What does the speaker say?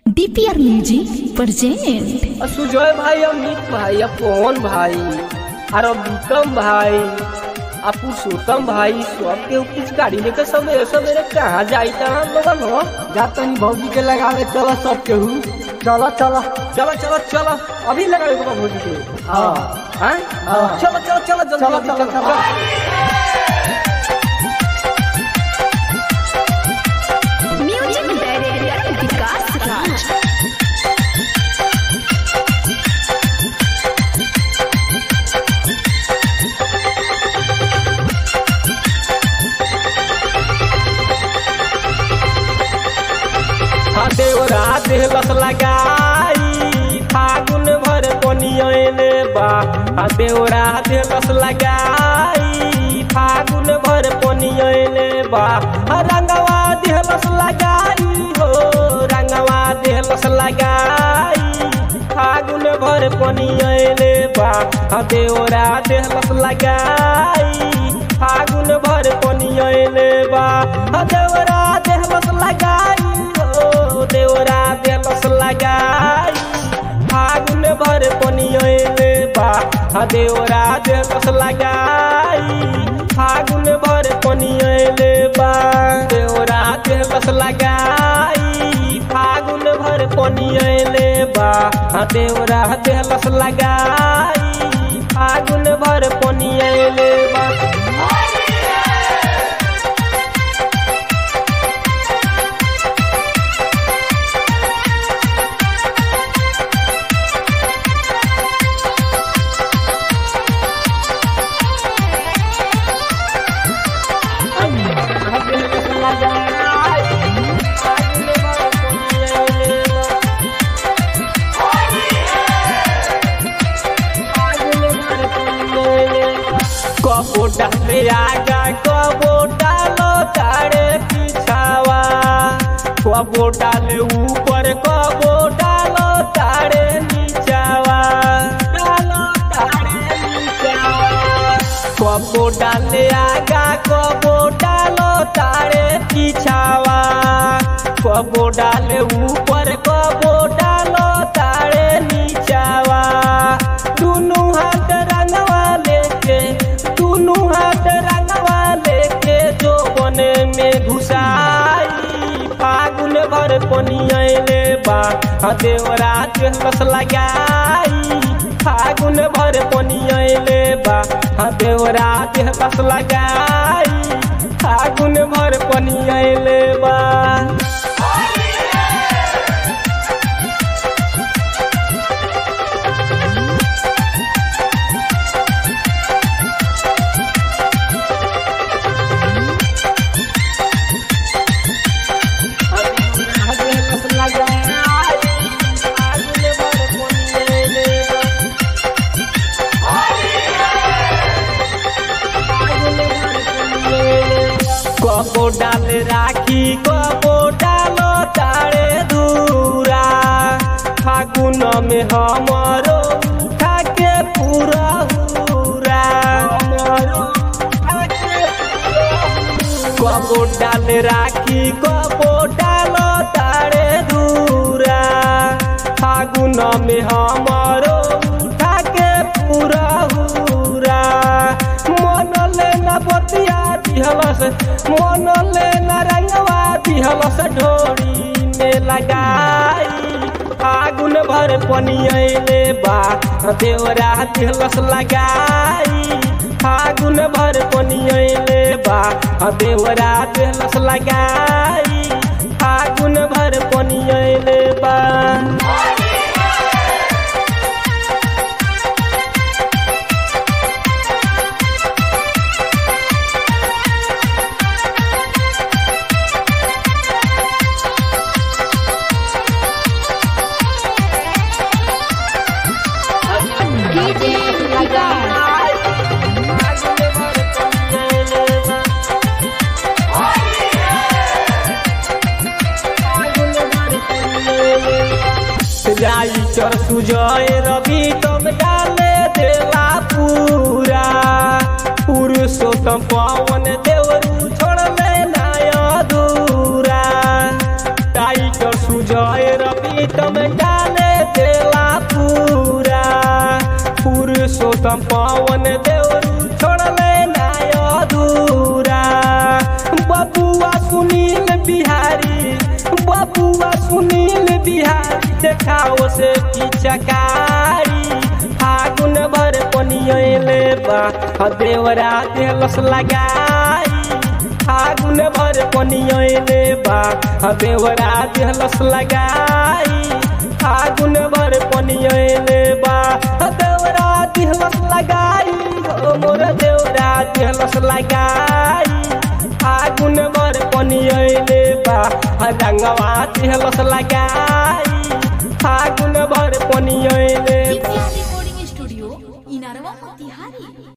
DPR music present Sujay भाई अमित भाई पवन भाई और विक्रम भाई आ पुरुषोत्तम भाई सबके कुछ गाड़ी लेकर सवेरे सवेरे कहाँ जाई था हम लोगन हो जातनी भौजी के लगावे चलो सब केहू चलो चलो चलो चलो चलो अभी लगावे को भोजी के हाँ हाँ हाँ। चलो चलो चलो जल्दी चलो जल्दी, चलो चलो म्यूजिक डायरेक्टर विकास राज हाँ देवरा देहलस लगाई फागुन भर पनियने बा हाँ देवरा देहलस लगाई फागुन भर पनियने बा हाँ रंगवा देहलस लगाई हो रंगवा देहलस लगाई फागुन भर पनियने बा हाँ देवरा देहलस लगाई फागुन भर पनियने बा हाँ देवरा देहलस लगाई हो देवरा देहलस लगाई फागुन भर पनियने बा हाँ देवरा देहलस लगाई फागुन भर पनियने बा देवरा देहलस लगाई फागुन भर पनियने बा हाँ देवरा देहलस लगाई फागुन भर पनियने बा कबो डाले आगा कबो डालो तारे पिछावा कबो डाले ऊपर कबो डालो तारे नीचावा डालो तारे नीचावा कबो डाले आगा कबो डालो तारे पिछावा कबो डाले ऊपर कबो डालो तारे नीचावा दुनू हाथ रंगवा लेके दुनू हाथ रंगवा लेके जो बने में घुसाई फागुन भर पनियले बा हाँ देवरा देहलस लगाई फागुन भर पनियले बा हाँ देवरा देहलस लगाई फागुन भर पनियले बा कबो डाल राखी कबो डालो तारे दूरा फागुन में हमरो उठा के पूरा हुरा कबो डाल राखी कबो डालो तारे दूरा फागुन में हमरो उठा के पूरा हुरा मन लेना बतिया दिहलस मन लेना रंगवा दिहलस ढोरी में लगाई फागुन भर पनियले बा देवरा दिहलस लगाई फागुन भर पनियले बा देवरा दिहलस लगाई फागुन भर पनियले बा डीजे विकास राइटर सुजय रवि तुम डाले देला पूरा पुरुषोत्तम पवन देवरू छोड़ ले नाय दूरा टाइगर सुजय रवि प्रीतम डाले देला पूरा पुरुषोत्तम पवन देवरू छोड़ले नाय अधूरा बबुआ सुनील बिहारी बबुआ सुनील बिहारी देखाओ से पिचकारी फागुन भर पनियले बा आ देवरा देलस लगाई फागुन भर पनियले बा आ देवरा देलस लगाई फागुन भर पनियले बा आ देवरा देलस लगाई हो मोर देवरा देलस लगाई फागुन भर पनियले बा आ रंगवा देलस लगाई फागुन भर पनियले